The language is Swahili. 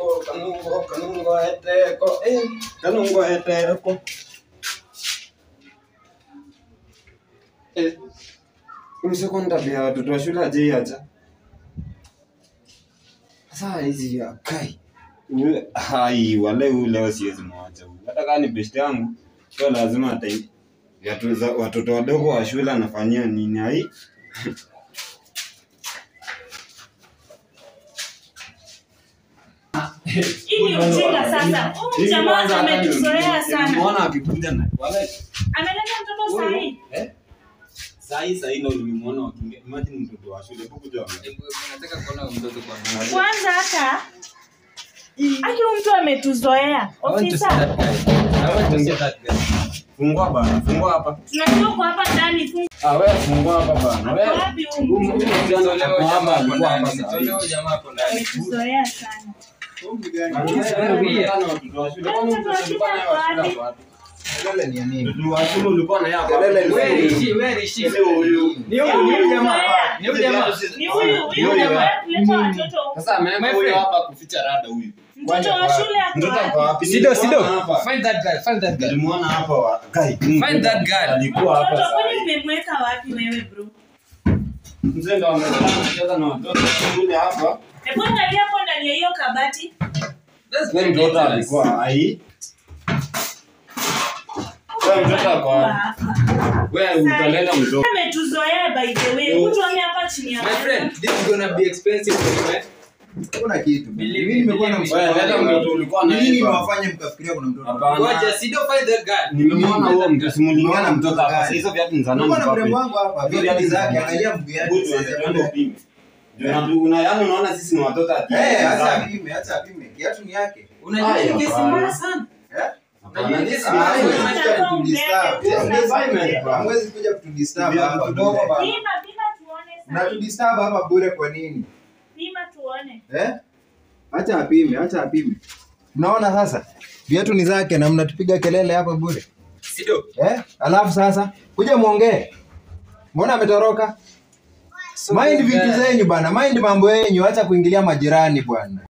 kanungo kanungo kanungo eteko eh kanungo eteko eh umseko tabia watoto wa shule ajeiacha sasa hizi ya kai Ule- hai wale huyu leo siwezi mwacha huyu hata kama ni best yangu sio lazima ata viatu za watoto wadogo wa shule anafanyia nini hai Hii ni ujinga sasa. Huyu jamaa ametuzoea sana. Nimeona akikuja na wale Ameleta mtoto sahi. eh sahi sahi ndo nimemuona wakiingia imagine mtoto wa shule hebu kuja Nataka kuona mtoto kwa Kwanza hata aki huyu mtu ametuzoea. Ofisa, fungua bana fungua hapa tunajua uko hapa ndani. fungu- ah wewe fungua hapa bana Ako wewe wapi huyu mtu? Ametuzoea sana. Kelele ni ya nini? Mtoto wa shule ulikuwa na yako. Kelele ni Wewe, nini? Sio huyu. Ni huyu, ni huyu jamaa. Ni huyu jamaa. Ni huyu, huyu Huyu jamaa kuleta watoto huku. Sasa ameweka My huyu friend. hapa kuficha rada huyu. Mtoto wa shule ako Mtoto ako wapi? wapi? Sido, Sido. Nilimuona hapa. Find that guy, find that guy. Nilimuona hapa wa Kai. Find that guy. Alikuwa hapa Mtoto kwani sasa. umemweka wapi wewe bro? Mzee ndo ametaka kucheza na watoto shule hapa. Hebu angalia hapo ndani ya hiyo kabati. Wewe mtoto alikuwa hai. Wewe mtoto ako Kwa wapi? hapa. Wewe utaleta mtoto. Ametuzoea by the way. Mtu ame hapa chini ya My friend, this is gonna be expensive for you, eh? Hakuna kitu. Believe Mimi me, nimekuwa na believe me. Wewe leta mtoto ulikuwa na Nini yeye. nimewafanya mkafikiria kuna mtoto? Hapana. Ngoja, Sido, find that guy. Nimemwona huo mtu simulingana Umeona mtoto mtoto hapa. gani? Sasa hizo viatu ni za nani? Nilikuwa na pape? mrembo wangu hapa, Hizo viatu viatu zake, za nani? angalia mguu yake, Good, size ya twende mguu. upime. Ndio na- una yaani unaona sisi ni watoto ati. Eh, acha apime, acha apime. Kiatu ni yake. Unajua Haya, hii kesi hapana. mbaya sana. Eh? Hapana, this is Ah, my hamwezi friend. kuja kutudisturb. Yes, Hamwezi- Hamwezi kuja kutudisturb Viatu hapa kidogo bure. bana. Pima, pima tuone sasa. Mnatudisturb hapa bure kwa nini? Pima tuone. Eh? Acha apime, acha apime. Mnaona sasa? Viatu ni zake na mnatupiga kelele hapa bure. Sido. Eh? Alafu sasa kuja muongee. Mbona ametoroka? Mind vitu zenyu bana, mind mambo yenyu, acha kuingilia majirani bwana.